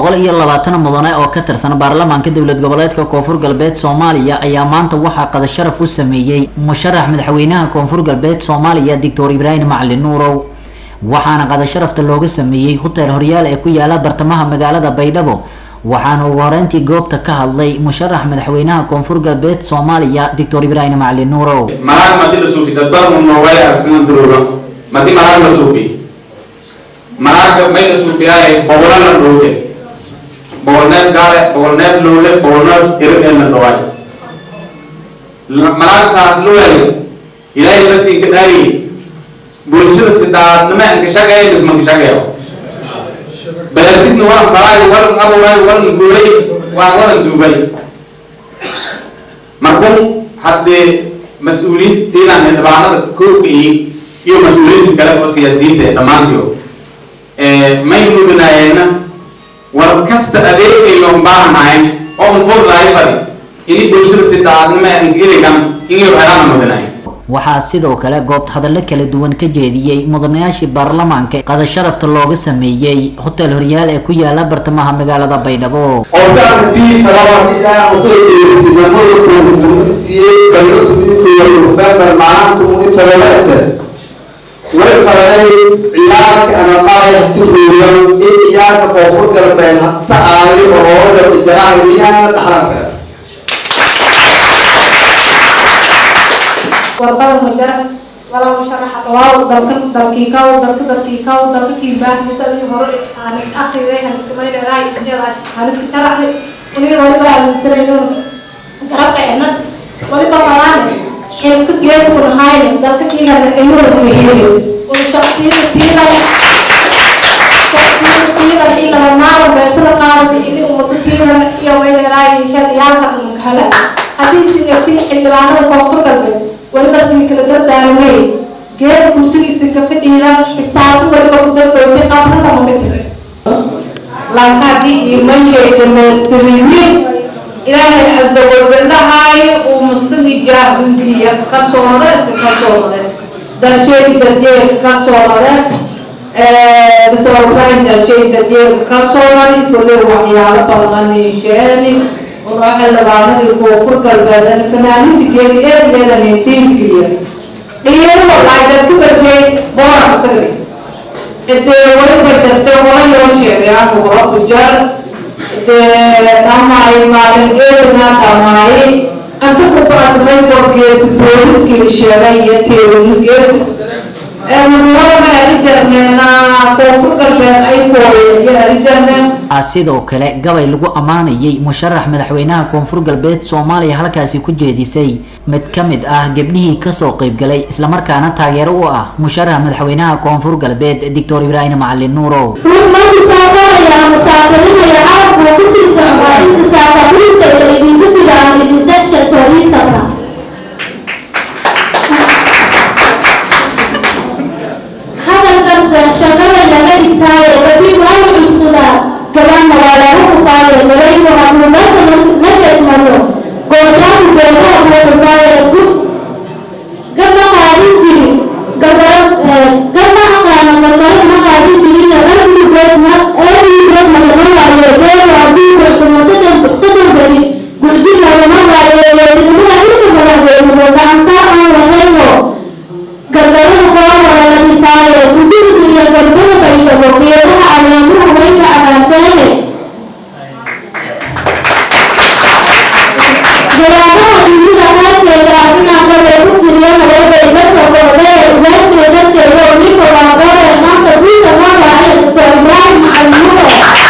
boqol iyo labaatan mudane oo ka tirsan baarlamaanka dowlad goboleedka koonfur galbeed soomaaliya ayaa maanta waxaa qada sharaf u sameeyey musharax madaxweynaha koonfur galbeed soomaaliya doctor ibraahim macalin nuurow waxaana qada sharafta looga sameeyey hotel horyaal ee ku yaala bartamaha magaalada baydhabo waxaana ugu horeyntii goobta ka hadlay musharax madaxweynaha koonfur galbeed soomaaliya doctor ibraahim macalin nuurow malaag madi la suufi dadban noogay aragsidan duruuga madi malaag la suufi malaaga may la suufiyaay bogola la dhowde bogolneef gaale bogolneef lowle bogolneef irin la dhoway malaag saas luwel ilaahay basii ka dhaari bulshada sidaadnima ankashagayo bis mankashagayo beertisna waran falaay waran abuuray waran guuray waan waran duubay markun haddee mas-uuliyiintiidan ee dhabaanada kooga iyo iyo mas-uuliyiinta kale oo siyaasiyiinta ee dhammaantiyo may mudanaayeenna war kasta adeegayoon baahanahayn oo un fudlahay badi ini bulshada sidaadnima ankiligan inay helaana mudanaay waxaa sidoo kale goobt hadallo kala duwan ka jeediyey mudanayaashii baarlamaanka qada sharafta looga sameeyey hotel horyaal ee ku yaala bartamaha magaalada baydhabo qofkaan bii falawaxida utoeerisinamada kuutumisiiyey bayotuminkooda nofembar maalintumunitololete way faray ciyaarka anaqaayahtiruuyan in ciyaarka koonfur galbeed hata aaday oo hooda idaraa iyaana dhaxlanka warbada majara walaa musharaxa dhawaaw dalka dalkiikaw dalka dalkiikaw dalka kiibaan misadii hore aan is akriday aan iska maydheeraa insheedaa aan iska sharaxay unii waliba aaminsanayno garabka ena waliba malaane xilka geedku nahayne dalka kiigana ayuuna kuheliyo un shaksiyada tiidan shaksiyada tiidan igana maala meesada qaadata ini umado tiidan iyo maydheeraa insheeda yaalka unkala haddii singatin xildhibaanada koonfur galbeed waliba sii kala dardaarmay geeda kursigiisa ka fadhiidaan xisaabi waliba ku darbowtay qabrada mamitire laakadii imashay dhamaystirinin ilaahay casa wajalahay uu muslimi jaahungeliya ka soonada iska ka soonade dalsheegi dadyeega ka soonade doctor ibrahim dalsheegi dadyeega ka soonadi kolley waxyaalo badananiisheeni oo xildhibaanadii koonfur galbeed fanaanidii geedi eedeedan diingeliya dhiyaro waxay dadku gashay boor asagri dee waliba dadbe wala yoo sheegay anu wala ku jar dee dhamaay maalin eedana dhamaay anta ku baadmay borgeesi booliskii sheegay iyo teerinigeed sidoo kale gabay lagu ammaanayay musharax madaxweynaha koonfur galbeed soomaaliya halkaasi ku jeedisay mid ka mid ah gebdhihii kasoo qeybgalay islamarkaana taageero u ah musharax madaxweynaha koonfur galbeed doctor ibraahim macalin nuurow markuu soo qoraya musaafirinaya carabku kusii socdaa intisaafariinta iyo idinku sidaan idinsadsha sooriisabra hadalkanse shaqada laga dhigtaaye rabi waayu cuskuda gabaana waa lagu kufaaye gabaygu hakuumada majesmaro gooshaanku beelaha kuu kufaaye gub gama qaadin jirin gama aqaano gagaro ma qaadin jirin erbigoodma erbigoodma lama waayo geedu haddii kulkumo sadon beri guldiga lama waayo weesidnimada inta badan weemudo gacansaa aan lahayno gargarada koowada la dhisaayo guddiga iyo garbada baydhabo geedaha caleemuhu way ka cagaarteene jawaabaha dunida qaarkeeda adinaanka way ku firiyana wayba iga soo boodee ugaasheeda darteeda oo ninka waa goore maanta guusha loo raacay doctor ibraahim macalimudo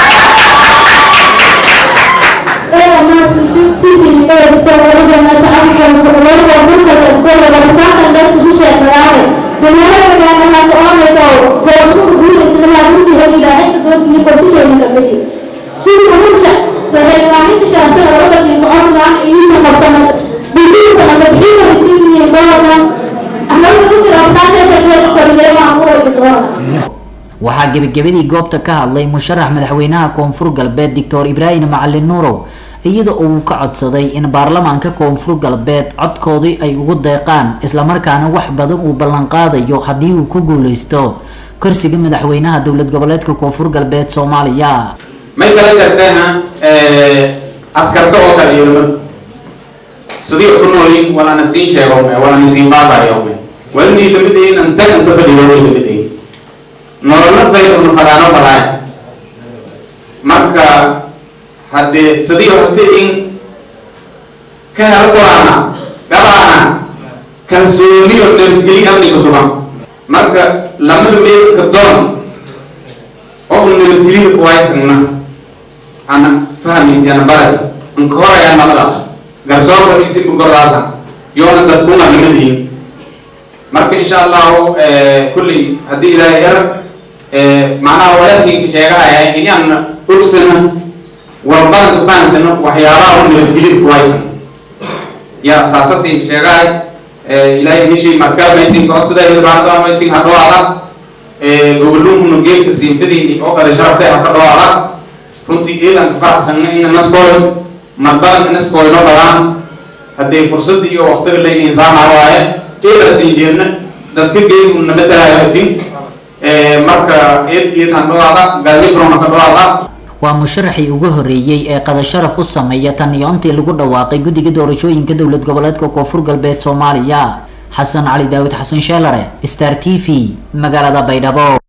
ee maasisiisi dhegeysta walibana shacabka waliba fursa dadkooda rabitaankan dadku ku sheekadaane dunyada magaalahaas oonaydo gooshuhu guulaysadalaa gurdiga ilaahay doosini kortisheeni kabadi suuka hursa waxaywaanka shaartana labadasiinka osnaan iisa qabsana bidiisa nabadxiika isiimiye goorkan ahlalka ku jira rabitaanka korileema amuurayka doona waxaa gebagabadii goobta ka hadlay musharax madaxweynaha koonfur galbeed doctor ibraahim macalin nuurow iyada oo uu ka codsaday in baarlamaanka koonfur galbeed codkoodii ay ugu deeqaan islamarkaana wax badan uu ballanqaadayo haddii uu ku guuleysto kursiga madaxweynaha dowlad goboleedka koonfur galbeed soomaaliya may kala jarteena askarta oo kale ciidamada sidii ku noolin walana siin sheego me walana siin baabayo me walni lamideen an tag anta fadhiyo way lamideen nolola fay unu fadaano fadaay marka haddee sidii horta in ka helo quraana gabaana kalsooniyo nabadgelyo amniga sugan marka lamada meelka doon oo nabadgelyo kuwaysagna ana fahmayti ana baradi anka horayaan labadaas garsoorka isi bugordaasa yoona dadkuna lamadihin marka insha allahu kulley haddii ilaahay yar macnaha walasiinka sheegahaya inaan ogsana warbadanka fahamsano waxyaabaha u nabadgelida kuwaysan ya saasasi sheegahay ilaahay heshii marka maysinka oo sida hilbaanada maytin ha dhawaada gobolluhuna geelka siinfadiini oo kale sharafta ha ka dhawaada runtii eedanka faraxsanna ina naskooy marbadanka naskooy no fadaan haddee fursadda iyo waqtiga layna insaana waaye eeda siin jeedna dadka geelku nabatalaaya hatin marka eed eed han dhawaada galmifrona ka dhawaada waa musharaxii ugu horeeyey ee qadasharaf u sameeya tan iyo intii lagu dhawaaqay guddiga doorashooyinka dowlad goboleedka koonfur galbeed soomaaliya xasan cali daawud xasan sheelare star t v magaalada baydhabo